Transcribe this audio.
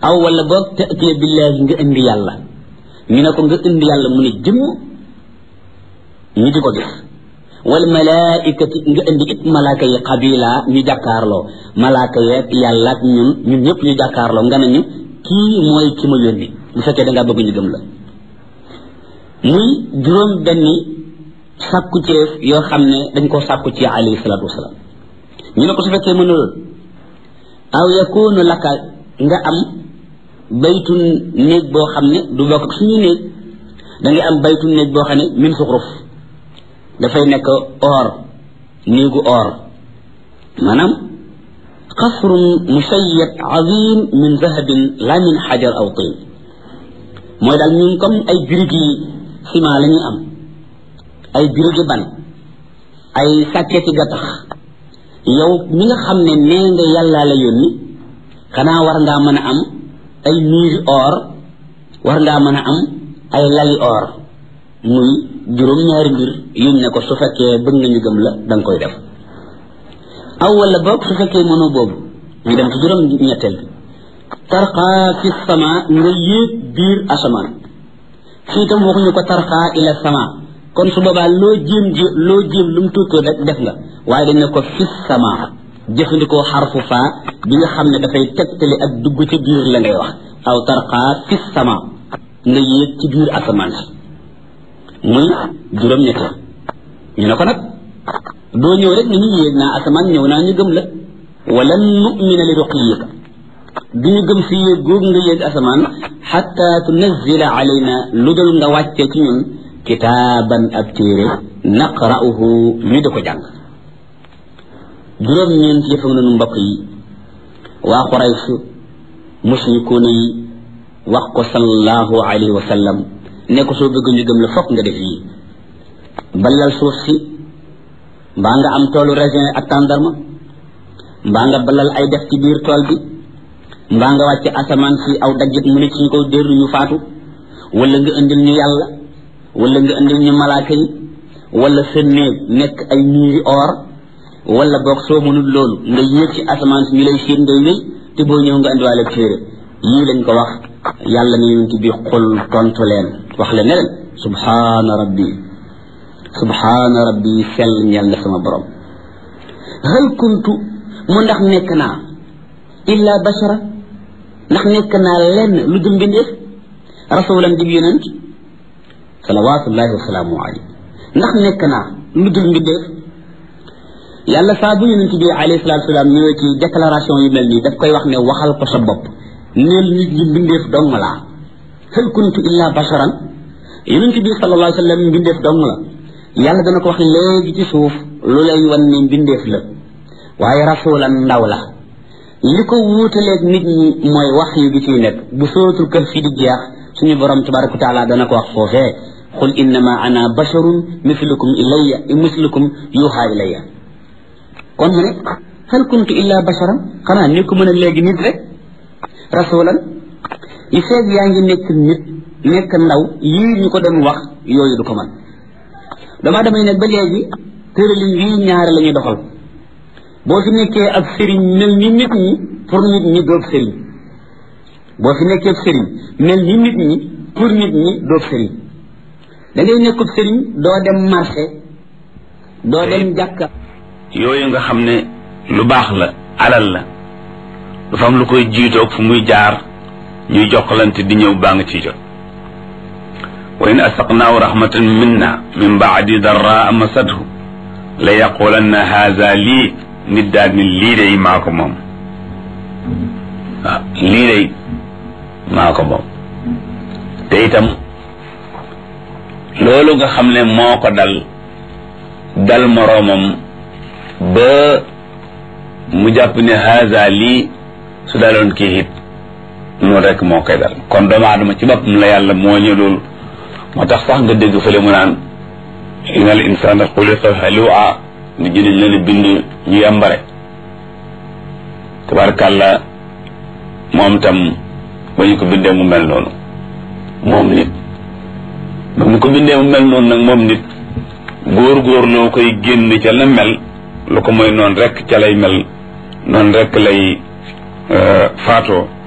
aw wala boog tatiya billahi nga indi yàlla ñu ne ko nga indi yàlla mu ne jëmm ñu di ko gis wal malaikati nga indi it malaaka yi xabila ñu jàkkaarloo malaaka yeeg yàlla ak ñun ñun ñëpp ñu jàkkaarloo nga ne ñu kii mooy ki ma yónni bu fekkee da ngaa bëgg ñu gëm la muy juróom benni sàkku ceef yoo xam ne dañ koo sàkku ci alayhi salaatu wasalaam ñu ne ko su fekkee mënul aw yakunu laka nga am baytu néeg boo xam ne du bokk ak suñu néeg da ngay am baytu néeg boo xam ne min suxruf dafay nekk or néegu or maanaam qasrun musayyad azim min zahabin la min xajar aw tin mooy daal ñun comme ay birig yi ciment la ñuy am ay birigi ban ay sàkketi gattax yow mi nga xam ne nee nga yàllaa la yónni xanaa war ngaa mën a am ay miiri or war ngaa mën a am ay lali or muy juróom-ñaari mbir yuñ ne ko su fekkee bëgg nga ñu gëm la da nga koy def aw wala boog su fekkee mënoo boobu ñu dem ci juróom ñetteel bi tarqaa fi sama nga yéeg biir asamaan fii tam waxuñu ko tarqaa ila sama kon su boobaa loo jéem ji loo jéem lu mu tuutoo rek def nga waaye dañ ne ko fi sama jëfandikoo xarfu faa bi nga xam ne dafay tegtali ak dugg ci biir la ngay wax aw tarqaa fi sama nga yéeg ci biir asamaan si muy juróom-ñetteel ñu ne ko nag doo ñëw rek ni ñu yéeg naa asamaan ñëw naa ñu gëm la wala numina li ruqiyika du ñu gëm si yéeg googu nga yéeg asamaan xatta tunazila alayna lu dul nga wàccee ci ñun kitaaban ab téere naqra'uhu ñu di ko jàng juróom-ñeent yëfa nga noonu mbokk yi waa Quraysh mushrikuuna yi wax ko sallallahu alayhi wa sallam ne ko soo bëgg ñu gëm la fokk nga def yii balal suuf si mbaa nga am toolu raisin ak tàndarma mbaa nga balal ay def ci biir tool bi mbaa nga wàcce asamaan si aw daggit mu ne ci ñu ko dérru ñu faatu wala nga indil ñu yàlla wala nga indil ñu malaaka yi wala sa néeg nekk ay miiri or wala boog soo mënul loolu nga yéeg ci asamaan si ñu lay xiir ngay wéy te boo ñëw nga indiwaale téere yii lañ ko wax yàlla ne yonent bi xul tontu leen wax leen ne leen subhaana rabbi subhaana rabbi sell ñel na sama borom hal kuntu mu ndax nekk naa illa bashara ndax nekk naa lenn lu dul mbindeef rasulan dib yonent salawatullahi wasalaamu alayhi ndax nekk naa lu dul mbindeef yàlla saa bu yonent bi alayhi salatu wasalaam ñëwee ci déclaration yu mel nii daf koy wax ne waxal ko sa bopp neel nit ñi mbindeef dong laa hal kuntu illa basharan yonent bi sallallahu alayhi wa sallam mbindeef dong la yàlla dana ko wax léegi ci suuf lu lay wan ne mbindeef la waaye rasulan ndaw la li ko wuutaleeg nit ñi mooy wax yi gi ciy nekk bu sootul kër fi di jeex suñu borom tabaraka wa taala dana ko wax foofee qul innama ana basharun mislukum ilayya mislukum yuuxa ilayya kon mu ne hal kuntu illa basharan xanaa ni ko mën a léegi nit rek rasulan yi feeg yaa ngi nekk nit nekk ndaw yii ñu ko doon wax yooyu du ko man dama damay ne ba léegi tëralin yii ñaare la ñuy doxal boo fi nekkee ab sëriñ mel ni nit ñi pour nit ñi doob sëriñ boo fi nekkee ab sëriñ mel ni nit ñi pour nit ñi doob sëriñ da ngay nekkub sëriñ doo dem marché doo dem jàkka yooyu nga xam ne lu baax la alal la dafa am lu koy jiitoog fu muy jaar ñuy jokkalante di ñëw baa nga ciy jot wa in asaqnaahu rahmatan minna min baadi darraa masathu la yaqulanna haza lii nit daal ni lii day maa ko moom waaw lii day maa ko moom te itam loolu nga xam ne moo ko dal dal moroomam ba mu jàpp ne haza lii su daloon kii it noonu rek moo koy dal kon doomu aadama ci boppam la yàlla moo ñu loolu moo tax sax nga dégg fële mu naan inna al insana xuliqa halua nit ñi dañ leen bind ñu yambare tabarkàlla moom tam ba ñu ko bindee mu mel noonu moom nit ba mu ko bindee mu mel noonu nag moom nit góor-góor loo koy génn ca la mel lu ko mooy noonu rek ca lay mel noonu rek lay faatoo